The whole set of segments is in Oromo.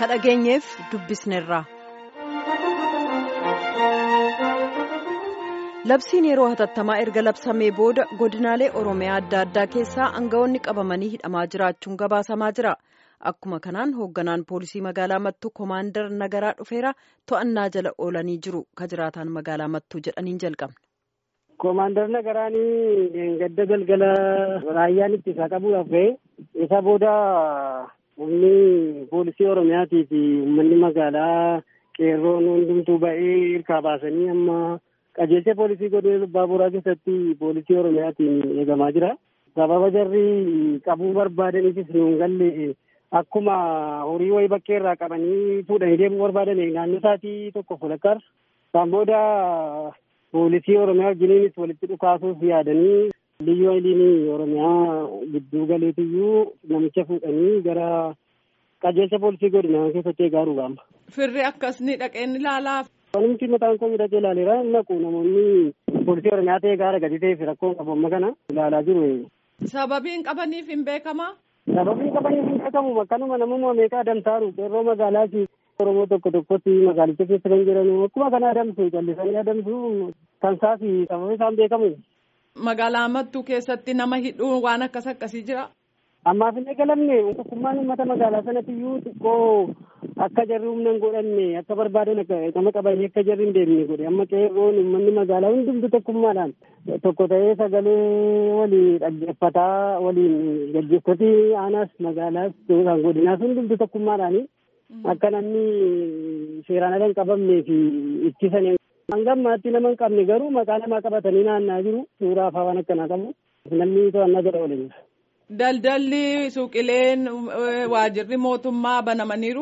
dhageenyeef dubbisneerra. labsiin yeroo hatattamaa erga labsamee booda godinaalee oromiyaa adda addaa keessaa aangawoonni qabamanii hidhamaa jiraachuun gabaasamaa jira akkuma kanaan hoogganaan poolisii magaalaa mattuu koomaandar nagaraa dhufeera to'annaa jala oolanii jiru ka jiraataan magaalaa mattuu jedhaniin jalqabne. Koomaandar Nagaraanii gadda galgala raayyaan ittisaa qabuudhaaf ga'e isa booda humni poolisii Oromiyaatii fi uummanni magaalaa qeerroon hundumtuu ba'ee hirkaa baasanii amma qajeelcha poolisii godina baaburaa keessatti poolisii Oromiyaatiin eegamaa jira. Sababa jarri qabuu barbaadaniifis nuun galle akkuma horii wayii bakkee irraa qabanii fuudhanii deemuu barbaadan naannoo isaatii tokko fulakkaar. Isaan booda poolisii oromiyaa wajjiniinis walitti dhukaasuuf yaadanii liyyuu hayiliin oromiyaa gidduu galeetiyyuu namicha fuudhanii gara qajeelcha poolisii godinaa keessatti eegaa rugaama. Firri akkasni dhaqeen ilaalaaf. Wanti mataan koo hidhatee ilaaleera naqu namoonni poolisii oromiyaa ta'ee gaara gadi ta'eef rakkoo qabu amma kana ilaalaa jiru. Sababiin qabaniif hin beekamaa? Sababiin qabaniif hin beekamu akkanuma namummaa meeqa adamsaaru qeerroo magaalaati. Oromoo tokko tokkotti magaalicha keessa kan jiran akkuma kana adamsu callisanii adamsu kan isaati sababa isaan beekamu. Magaalaa Mattuu keessatti nama hidhuu waan akkas akkasii jira. Ammaaf hin eegalamne tokkummaan uummata magaalaa sanatti iyyuu xiqqoo akka jarri humna hin godhanne akka barbaadan nama qabanii akka jarri hin deemne godhe amma qeerroon uummanni magaalaa hundumtu tokkummaadhaan tokko ta'ee sagalee walii dhaggeeffataa waliin gaggeeffatii aanaas magaalaas kan godinaas hundumtu tokkummaadhaani. Akka namni seeraan ala hin qabamnee fi ittisan hanga ammaatti nama hin qabne garuu maqaa namaa qabatanii naannaa jiru suuraa afaa waan akkanaa qabu namni to'annaa jala oolanii. Daldalli suuqileen waajirri mootummaa banamaniiru.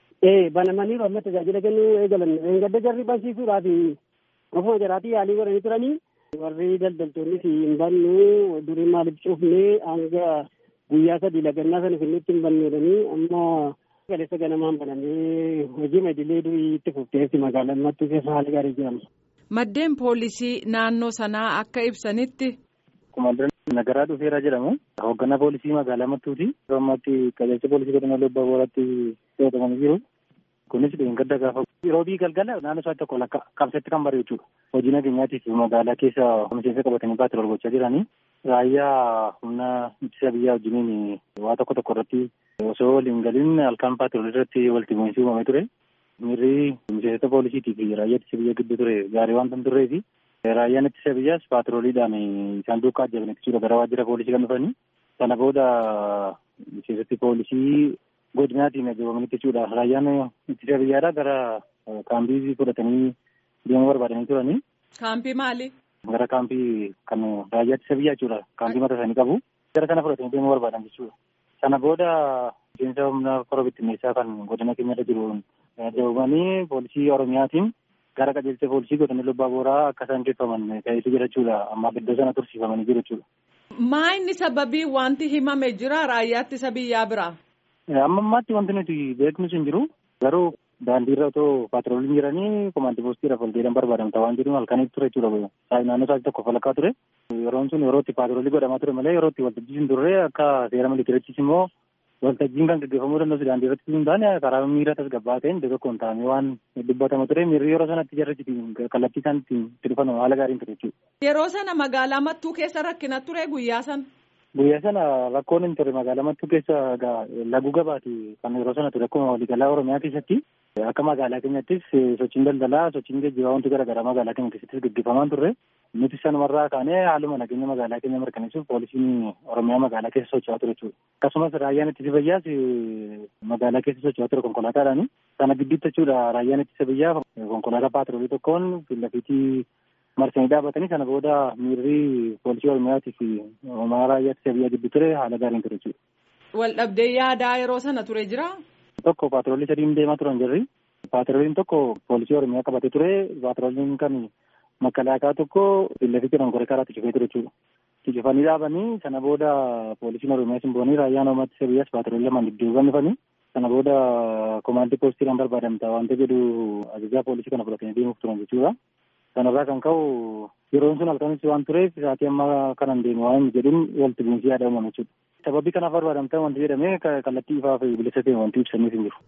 Ee banamaniiru amma tajaajila kennuu eegalan gadda jarri barsiisuudhaaf ofuma jaraatii yaalii godhanii turanii warri daldaltoonnis hin bannu durii maaliif cufnee hanga guyyaa sadii lagannaa sana finnitti hin banneedhanii amma. Galeessa ganamaan banamee hojii madilee durii itti fufteessi magaalaan mattuu keessa haala gaarii jedhama. Maddeen poolisii naannoo sanaa akka ibsanitti. Koomaandar Nagaraa dhufeera jedhamu. Hoogganaa poolisii magaalaa Mattuuti. Yeroo ammaatti qajeelcha poolisii godina Lobbaa Booraatti to'atamanii jiru. Kunis gadda gaafa roobii galgala naannoo isaatti tokko lakka qabsatti kan bareechu jechuudha. Hojii nageenyaatiif magaalaa keessa miseensa qabatanii baatira gochaa jiranii. Raayyaa humna ittisa biyyaa wajjiniin waa tokko tokko irratti osoo waliin galiin halkan paatroolii irratti walitti bu'iinsi uumamee ture. Miirri miseensota poolisiitii fi raayyaa ittisa biyyaa gidduu ture gaarii waan tan turree fi raayyaan ittisa biyyaas paatrooliidhaan isaan duukaa ajjaban jechuudha gara waajjira poolisii kan dhufanii. Sana booda miseensoti poolisii godinaatiin ajjabamanii jechuudha. Raayyaan ittisa biyyaadhaa gara kaampii fudhatanii deemuu barbaadanii turanii. Kaampii maali? Gara kaampii kan raayyaa ittisa biyyaa jechuudha. Kaampii mataa isaanii qabu. Gara kana fudhatanii deemuu barbaadan jechuudha. Sana booda miseensa humna kora bittinneessaa kan godina keenyarra jiru ajjabamanii poolisii Oromiyaatiin gara qajeelcha poolisii godina Lobbaa Booraa akka isaan geeffaman taasisu jira jechuudha. Amma iddoo sana tursiifamanii jiru jechuudha. Maa inni sababii wanti himame jira raayyaa ittisa biyyaa biraa? Amma ammaatti wanti nuti beeknus hin jiru. Garuu daandiirra otoo paatrooliin jiranii komaandii poostiidhaaf ol deedan barbaadamta waan jedhuun halkanitti ture jechuudha. Naannoo isaatti tokko falakkaa ture. Yeroon sun yeroo itti paatroolii godhamaa ture malee yeroo itti waltajjii hin turre akka seera miliitirichis immoo waltajjiin kan gaggeeffamuu danda'u daandii irratti hin taane karaa miira tasgabbaa ta'een iddoo tokkoon taa'amee waan dubbatama ture miirri yeroo sanatti jarri kallattii isaan ittiin itti dhufan haala gaariin ture jechuudha. Yeroo sana magaalaa Mattuu keessa rakkina ture guyyaa sana. Guyyaa sana rakkoon hin ture magaalaa Mattuu keessa laguu gabaati kan yeroo sana ture akkuma waliigalaa Oromiyaa keessatti akka magaalaa keenyattis sochiin daldalaa sochiin geejjibaa wanti garaagaraa magaalaa keenya keessattis gaggeeffamaa turre nuti sanumarraa kaanee haaluma nageenya magaalaa keenya mirkaneessuuf poolisiin Oromiyaa magaalaa keessa socho'aa ture jechuudha. Akkasumas raayyaan ittisa biyyaas magaalaa keessa socho'aa ture konkolaataadhaani. Sana gidduutti jechuudha raayyaan ittisa biyyaa konkolaataa paatroolii tokkoon lafiitii marsanii dhaabatanii sana booda miirri poolisii Oromiyaatii fi Oromiyaa raayyaa ittisa biyyaa gidduu ture haala gaariin ture jechuudha. Wal dhabdee yaadaa yeroo sana ture jira? Tokko paatroolii sadiin deemaa turan jirri. Paatrooliin tokko poolisii Oromiyaa qabatee ture. Paatrooliin kan makalaakaa tokko lafitti dhonkore karaatti cufee ture jechuudha. Cufanii dhaabanii sana booda poolisiin Oromiyaa simboonii raayyaan Oromiyaa ittisa biyyaas paatroolii lamaan dudduuban dhufanii sana booda komaandii poostiidhaan barbaadamta wanta jedhu ajajaa poolisii kana fudhatanii deemuuf turan jechuudha. Sanarraa kan ka'u yeroon sun halkanis waan tureef sa'aatii amma kanan deemu waan hin jedhin walitti bu'iinsi yaada uumame jechuudha. Sababii kanaaf barbaadamta wanti jedhamee kallattii ifaa fi bilisa ta'e wanti ibsaniif hin jiru.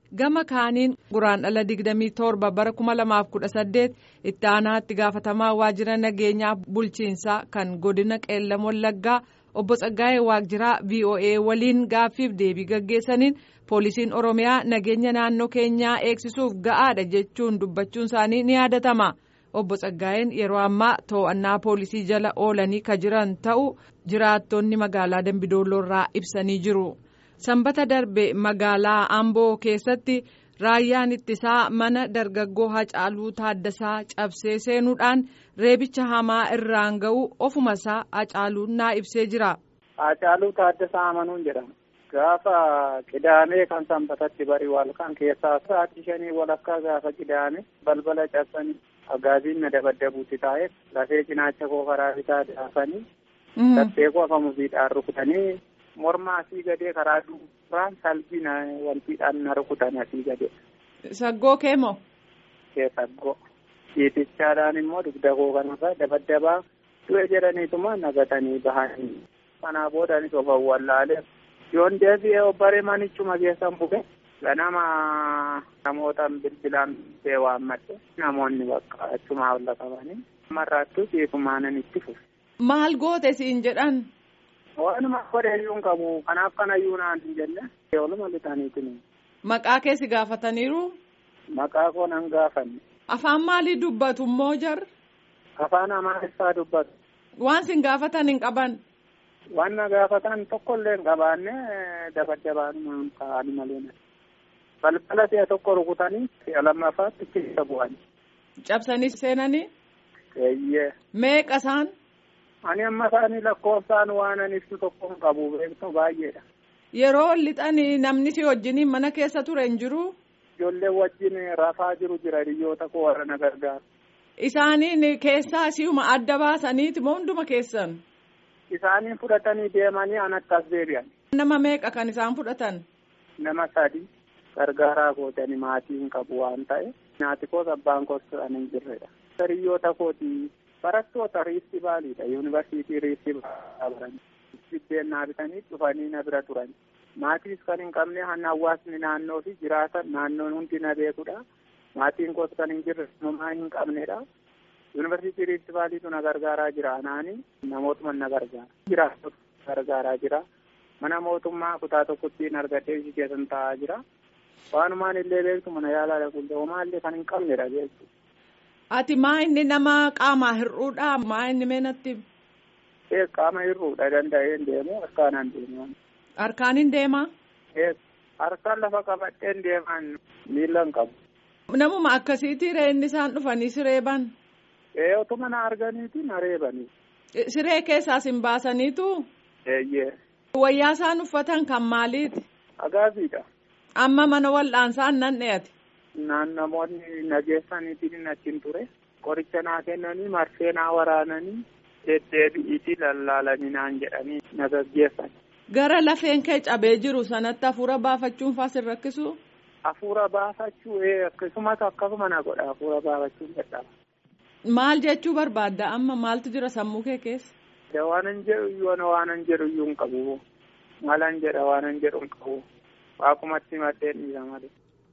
gama kaaniin guraandhala 27 bara 2018 itti aanaa itti gaafatamaa waajjira nageenyaa bulchiinsaa kan godina qeellam wallaggaa obbo Tsaggaayee Waajjiraa VOA waliin gaaffiif deebii gaggeessaniin poolisiin oromiyaa nageenya naannoo keenyaa eegsisuuf ga'aadha jechuun dubbachuun isaanii ni yaadatama. obbo Tsaggaayeen yeroo ammaa to'annaa poolisii jala oolanii ka jiran ta'uu jiraattonni magaalaa Dambidoolloorraa ibsanii jiru. Sanbata darbe magaalaa Amboo keessatti raayyaan ittisaa mana dargaggoo Hacaaluu Taaddasaa cabsee seenuudhaan reebicha hamaa irraan ga'u ofuma isaa Hacaaluun naa ibsee jira. Hacaaluu Taaddasaa Amanuun jedhama. Gaafa qidaamee kan sanbatatti bari walkan keessaa sa'aatii shanii walakkaa gaafa qidaame balbala cabsanii agaaziin na dabaddabuutti taa'e lafee cinaacha koo karaa bitaa daafanii laphee koo afa muziidhaan rukutanii morma asii gadee karaa duubaan salbii na wantiidhaan na rukutan asii gadee. Saggoo kee moo? Kee saggoo. Ciitichaadhaan immoo dugda koo kanarra dabaddabaa du'e jedhaniituma nagatanii bahanii. Kanaa boodaanis of awwallaalee yoon deebi'ee obbaree manichuma keessan bu'e ganama namootaan bilbilaan bee waammadhe namoonni bakka achuma olla qabanii marraattuu ciifumaanan itti fufe. Maal goote siin jedhan? Waanuma godheeyyuun qabu kanaaf kanayyuu naan hin jenne oluma lixaniitiin. Maqaa keessi gaafataniiru? Maqaa koo nan gaafanne. Afaan maalii dubbatu immoo jar? Afaan Amaariffaa dubbatu. Waan sin gaafatan hin qaban? Waan na gaafatan tokkollee hin qabaanne dabaddabaanuma kaa'anii malee. balbala si'a tokko rukutanii si'a lammaffaatti keessa bu'anii. Cabsanii seenanii? Eeyyee. Meeqa isaan? Ani amma isaanii lakkoofsaan waan ani ibsu tokko hin qabu beektu baay'eedha. Yeroo lixanii namni si wajjiniin mana keessa ture hin jiru? Ijoollee wajjin rafaa jiru jira hiriyoota koo warra na gargaaru. Isaaniin keessaa si'uma adda baasaniiti moo hunduma keessan? Isaaniin fudhatanii deemanii an akkas deebi'an. Nama meeqa kan isaan fudhatan? Nama sadi. gargaaraa gootanii maatii hin qabu waan ta'e nyaati koos abbaan koos turan hin jirredha. Hiriyoota kooti barattoota riifti baaliidha yuunivarsiitii riifti baran biddeen naa bitanii dhufanii na bira turan. Maatiis kan hin qabne hanna hawaasni naannoo fi jiraatan naannoon hundi na beekudha. Maatiin koos kan hin jirre homaa hin qabnedha. Yuunivarsiitii riifti baaliitu na gargaaraa jira anaani namootuma na gargaara. Jiraatota gargaaraa jira. Mana mootummaa kutaa tokkotti argadhee ishii keessan taa'aa jira. Waanumaan illee beektu mana yaalaa dhaquullee homaallee kan hin qabnedha beektu. Ati maa inni nama qaamaa hir'uudha maa inni meenatti? Ee qaama hir'uudha danda'een deemu harkaan deemu. Harkaan hin deemaa? Ee harkaan lafa qabadheen deeman miila hin qabu. Namuma akkasiitii inni isaan dhufanii sireeban? Ee otuma na arganiiti na reebanii. Siree keessaas hin baasaniitu? Eeyyee. Wayyaa isaan uffatan kan maaliiti? Agaaziidha. Amma mana wal'aansaan nan dhiyaate. Naan namoonni nageessaniitiin achiin ture. Qoricha naa kennanii marsee naa waraananii deddeebi'iitii lallaalanii naan jedhanii na gaggeessan. Gara lafeen kee cabee jiru sanatti hafuura baafachuun faas hin rakkisu? Hafuura baafachuu akkasumas akkasuma na godha hafuura baafachuun dadhaba. Maal jechuu barbaadda amma maaltu jira sammuu kee keessa? Waanan jedhu iyyuu waanan jedhu iyyuu hin qabu. Maalan jedha waanan jedhu hin qabu. Waaqumatti maddeen dhiira malee.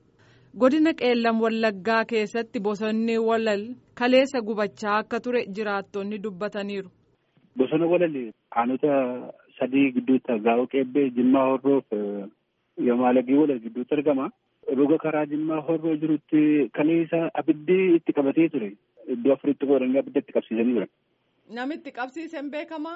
Godina qeellam wallaggaa keessatti bosonni walal kaleessa gubachaa akka ture jiraattonni dubbataniiru. Bosona walal aanota sadii gidduutti gaa'oo qeebbee jimmaa horroof yoomaalagii walal gidduutti argama. Roga karaa jimmaa horroo jirutti kaleessa abiddi itti qabatee ture. Iddoo afuritti qoodanii abidda itti qabsiisanii jiran. Namitti qabsiisan beekamaa?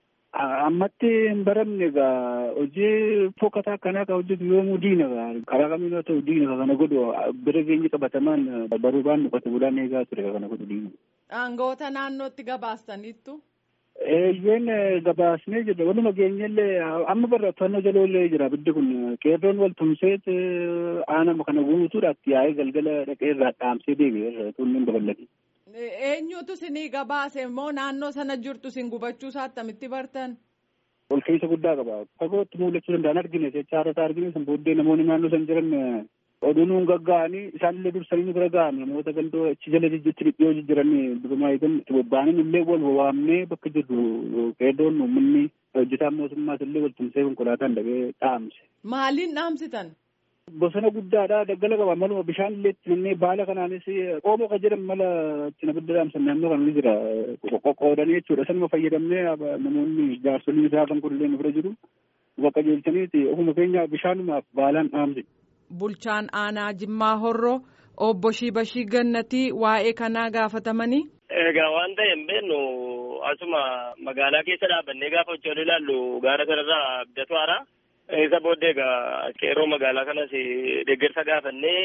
Ammatti hin baramne egaa hojii fokkataa akkanaa kan hojjetu yoomuu diina karaa kamiin haa ta'u diina kana godhu bira geenye qabatamaan baruu baannu qote bulaan eegaa ture kana godhu diina. Aangoota naannootti gabaastaniittu? Eeyyeen gabaasnee jirra waluma geenyellee amma barra to'annoo jaloollee jira abiddi kun qeerroon wal tumseet aanama kana guutuudhaatti yaa'ee galgala dhaqee irraa dhaamsee deebi'e tunniin babal'ate. Eenyutu sinii gabaase immoo naannoo sana jirtu sin gubachuu isaa attamitti bartan? Ol keessa guddaa qaba. Fagootti mul'achuu danda'an argine jechaa irratti argine san booddee namoonni naannoo san jiran oduu nuun gagga'anii isaanillee dursanii nu bira ga'an namoota gandoo achi jala jijjiitti dhiyoo jijjiiranii durumaa eegan itti bobba'anii illee wal waamnee bakka jirru qeerroon uummanni hojjetaan mootummaas illee wal tumsee konkolaataan dhaqee dhaamse. Maaliin dhaamsitan? bosona guddaadha daggala qaba maluma bishaan illee itti nannee baala kanaanis qoomoo kan jedhamu mala ittiin abidda dhaamsan naannoo kana ni jira qoqqoodanii jechuudha sanuma fayyadamnee namoonni jaarsoliin isaa kan kun illee nu bira jiru bakka jeelchaniiti ofuma keenya bishaanumaaf baalaan dhaamse. Bulchaan aanaa Jimmaa Horroo obbo Shibashii Gannatii waa'ee kanaa gaafatamanii. Egaa waan ta'e hin beeknu asuma magaalaa keessa dhaabannee gaafa hojii ilaallu gaara kanarraa abdatu haaraa. Isa booddee egaa qeerroo magaalaa kanas deeggarsa gaafannee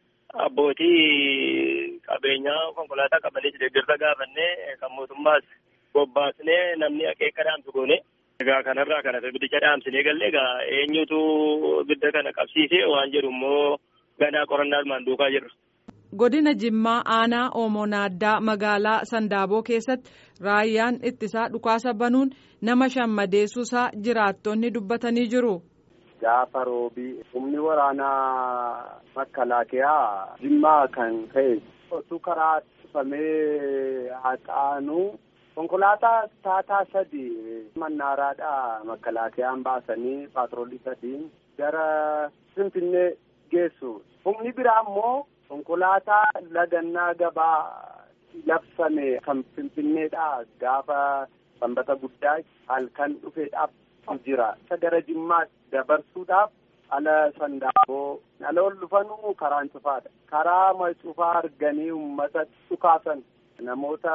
abbootii qabeenyaa konkolaataa qabanis deeggarsa gaafannee kan mootummaas bobbaasnee namni akeeka dhaamsu goone. Egaa kanarraa kanas abiddicha dhaamsinee galle egaa eenyutu abidda kana qabsiise waan jedhu immoo ganaa qorannaa armaan duukaa jirra. Godina Jimmaa aanaa Oomoo Naaddaa magaalaa Sandaaboo keessatti raayyaan ittisaa dhukaasa banuun nama shammadeessuusaa jiraattonni dubbatanii jiru. Gaafa roobii humni waraanaa makalaakiyaa Jimmaa kan ka'e osoo karaa cufamee haxaanu konkolaataa taataa sadi mannaaraadhaa makalaakiyaan baasanii paatroolii sadiin gara Finfinnee geessu. Humni biraa immoo konkolaataa lagannaa gabaa labsame kan finfinneedhaa gaafa sanbata guddaa halkan dhufeedhaaf jira. Isa gara Jimmaa dabarsuudhaaf ala sandaaboo ala ol dhufanuu karaan cufaadha. Karaa ma cufaa arganii uummata dhukaasan namoota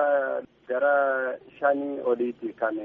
gara shanii oliiti kan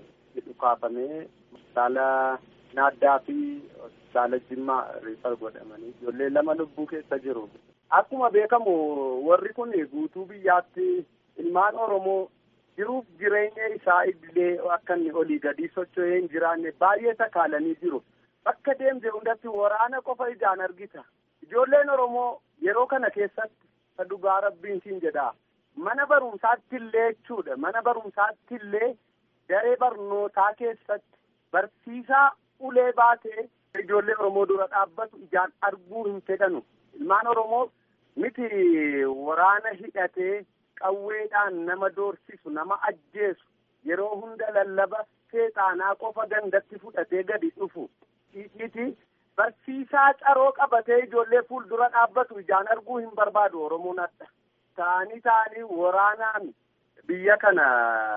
dhukaafamee hospitaala naaddaa fi hospitaala Jimmaa riifar godhamanii ijoollee lama lubbuu keessa jiru. Akkuma beekamu warri kun guutuu biyyaatti ilmaan Oromoo jiruuf jireenya isaa illee akka inni olii gadi socho'ee hin jiraanne baay'ee sakaalanii jiru. Bakka deemte hundatti waraana qofa ijaan argita. Ijoolleen Oromoo yeroo kana keessatti isa dhugaa rabbiin siin jedhaa. Mana barumsaatti illee jechuudha. Mana barumsaatti illee daree barnootaa keessatti barsiisaa ulee baatee ijoollee Oromoo dura dhaabbatu ijaan arguu hin fedhanu. Ilmaan Oromoo miti waraana hidhatee qawweedhaan nama doorsisu nama ajjeesu yeroo hunda lallaba seexaanaa qofa gandatti fudhatee gadi dhufu miti barsiisaa caroo qabatee ijoollee fuuldura dhaabbatu ijaan arguu hin barbaadu oromoon adda ta'anii ta'anii waraanaan biyya kana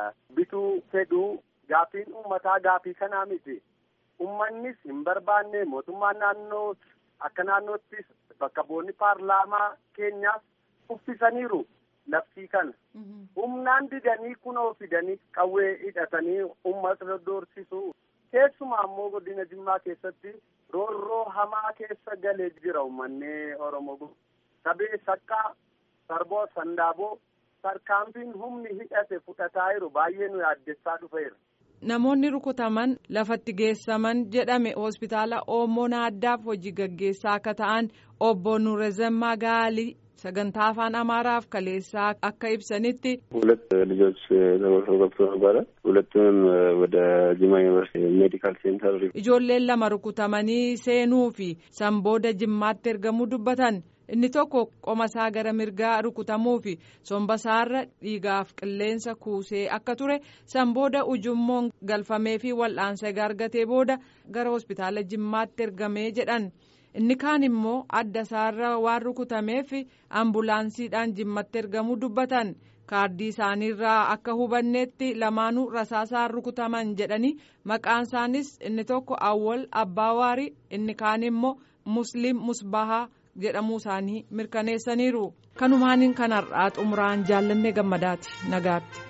bituu fedhuu gaafiin uummataa gaafii kanaa miti ummannis hin barbaanne mootummaan naannoo akka naannoottis bakka bu'oonni paarlaamaa keenyaas uffisaniiru. labsii kana humnaan didanii kunoo fidanii qawwee hidhatanii uummata doorsisu keessumaa ammoo godina jimmaa keessatti roorroo hamaa keessa galee jira uummanni oromoo sabee sakkaa sarboo sandaaboo tarkaanfiin humni hidhate fudhataa jiru baay'ee nu yaaddessaa dhufeera. Namoonni rukutaman lafatti geessaman jedhame hospitaala Oomoo Naaddaaf hojii gaggeessaa akka ta'an obbo Nuurezemmaa Gaalii sagantaa afaan አማራፍ ከሌሳ አካ ይብሰኒቲ ሁለት ልጆች ተጎርሰው ገብቶ ነበረ። ሁለቱንም ወደ ጅማ ዩኒቨርሲቲ ሜዲካል ሴንተር ijoolleen lama rukutamanii seenuu fi sanbooda jimmaatti ergamuu dubbatan inni tokko qomasaa gara mirgaa rukutamuu fi sombasaarra dhiigaaf qilleensa kuusee akka ture sanbooda ujummoon galfamee fi wal'aansa argatee booda gara hospitaala jimmaatti ergamee jedhan. inni kaan immoo adda isaarra waan rukutameef ambulaansiidhaan jimmatti ergamuu dubbatan kaardii isaaniirraa akka hubanneetti lamaanuu rasaasaan rukutaman jedhanii maqaan isaanis inni tokko awwal abbaawaari inni kaan immoo musliim musbahaa jedhamuu isaanii mirkaneessaniiru kanumaaniin kanarraa xumuraan jaallannee gammadaati nagaatti.